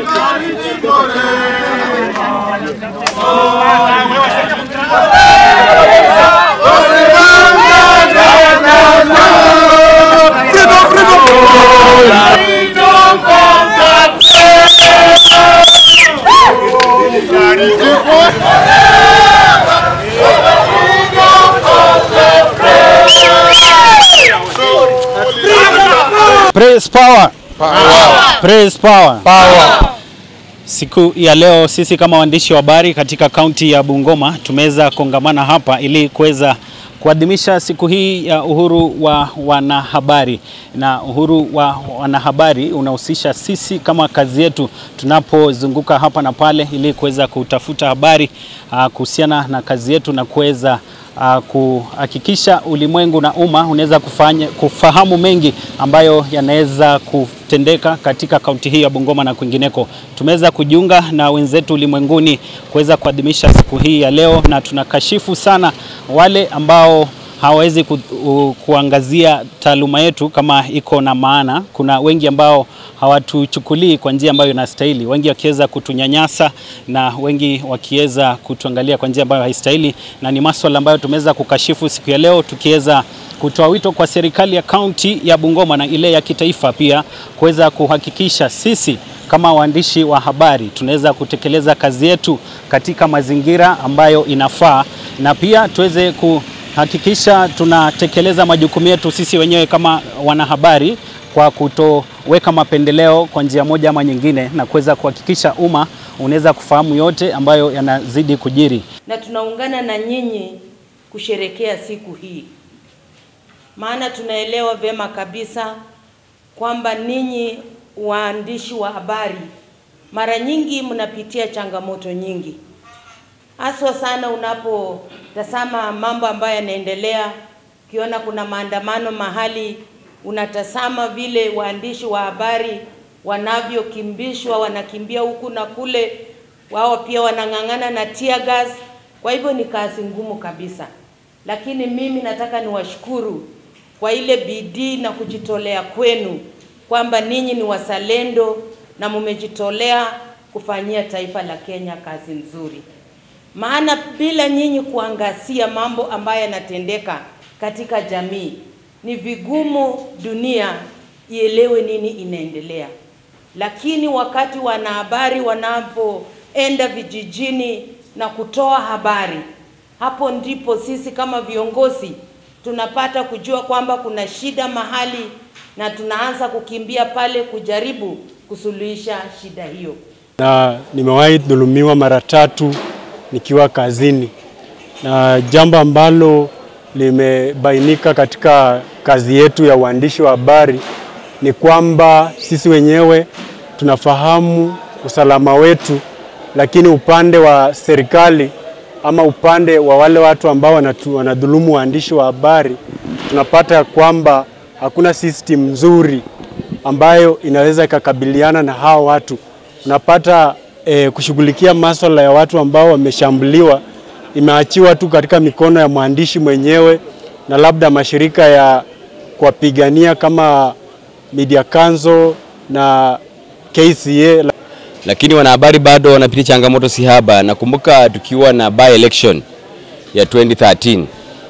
Praise power. Power. Praise power. Power. Siku ya leo sisi kama waandishi wa habari katika kaunti ya Bungoma tumeweza kongamana hapa ili kuweza kuadhimisha siku hii ya uhuru wa wanahabari, na uhuru wa wanahabari unahusisha sisi kama kazi yetu tunapozunguka hapa na pale ili kuweza kutafuta habari uh, kuhusiana na kazi yetu na kuweza uh, kuhakikisha ulimwengu na umma unaweza kufanya kufahamu mengi ambayo yanaweza kutendeka katika kaunti hii ya Bungoma na kwingineko. Tumeweza kujiunga na wenzetu ulimwenguni kuweza kuadhimisha siku hii ya leo, na tunakashifu sana wale ambao hawawezi ku, u, kuangazia taaluma yetu kama iko na maana. Kuna wengi ambao hawatuchukulii kwa njia ambayo inastahili, wengi wakiweza kutunyanyasa na wengi wakiweza kutuangalia kwa njia ambayo haistahili, na ni maswala ambayo tumeweza kukashifu siku ya leo, tukiweza kutoa wito kwa serikali ya kaunti ya Bungoma na ile ya kitaifa pia kuweza kuhakikisha sisi kama waandishi wa habari tunaweza kutekeleza kazi yetu katika mazingira ambayo inafaa na pia tuweze kuhakikisha tunatekeleza majukumu yetu sisi wenyewe kama wanahabari kwa kutoweka mapendeleo kwa njia moja ama nyingine, na kuweza kuhakikisha umma unaweza kufahamu yote ambayo yanazidi kujiri. na tunaungana na nyinyi kusherekea siku hii, maana tunaelewa vyema kabisa kwamba ninyi waandishi wa habari mara nyingi mnapitia changamoto nyingi, haswa sana unapotazama mambo ambayo yanaendelea. Ukiona kuna maandamano mahali, unatazama vile waandishi wa habari wanavyokimbishwa, wanakimbia huku na kule, wao pia wanang'ang'ana na tear gas. Kwa hivyo ni kazi ngumu kabisa, lakini mimi nataka niwashukuru kwa ile bidii na kujitolea kwenu kwamba ninyi ni wazalendo na mmejitolea kufanyia taifa la Kenya kazi nzuri. Maana bila nyinyi kuangazia mambo ambayo yanatendeka katika jamii, ni vigumu dunia ielewe nini inaendelea. Lakini wakati wanahabari wanapoenda vijijini na kutoa habari, hapo ndipo sisi kama viongozi tunapata kujua kwamba kuna shida mahali na tunaanza kukimbia pale kujaribu kusuluhisha shida hiyo. na nimewahi dhulumiwa mara tatu nikiwa kazini, na jambo ambalo limebainika katika kazi yetu ya uandishi wa habari ni kwamba sisi wenyewe tunafahamu usalama wetu, lakini upande wa serikali ama upande wa wale watu ambao wanatu, wanadhulumu waandishi wa habari tunapata ya kwamba hakuna system nzuri ambayo inaweza ikakabiliana na hao watu. Unapata eh, kushughulikia maswala ya watu ambao wameshambuliwa imeachiwa tu katika mikono ya mwandishi mwenyewe na labda mashirika ya kuwapigania kama Media Council na KCA. lakini wanahabari bado wanapitia changamoto si haba. Nakumbuka tukiwa na by election ya 2013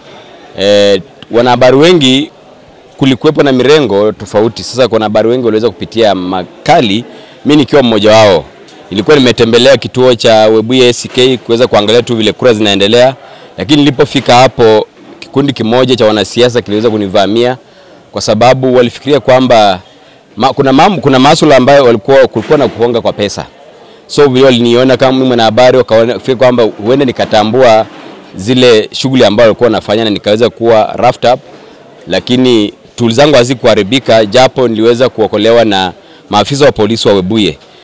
eh, wanahabari wengi kulikuwepo na mirengo tofauti. Sasa wanahabari wengi waliweza kupitia makali, mi nikiwa mmoja wao. Nilikuwa nimetembelea kituo cha Webuye SK kuweza kuangalia tu vile kura zinaendelea, lakini nilipofika hapo kikundi kimoja cha wanasiasa kiliweza kunivamia kwa sababu walifikiria kwamba ma, kuna, mam, kuna masuala ambayo walikuwa kulikuwa na kuhonga kwa pesa so vile waliniona kama mimi mwanahabari, wakafikiri kwamba huenda nikatambua zile shughuli ambayo walikuwa wanafanya na nikaweza kuwa roughed up, lakini tools zangu hazikuharibika, japo niliweza kuokolewa na maafisa wa polisi wa Webuye.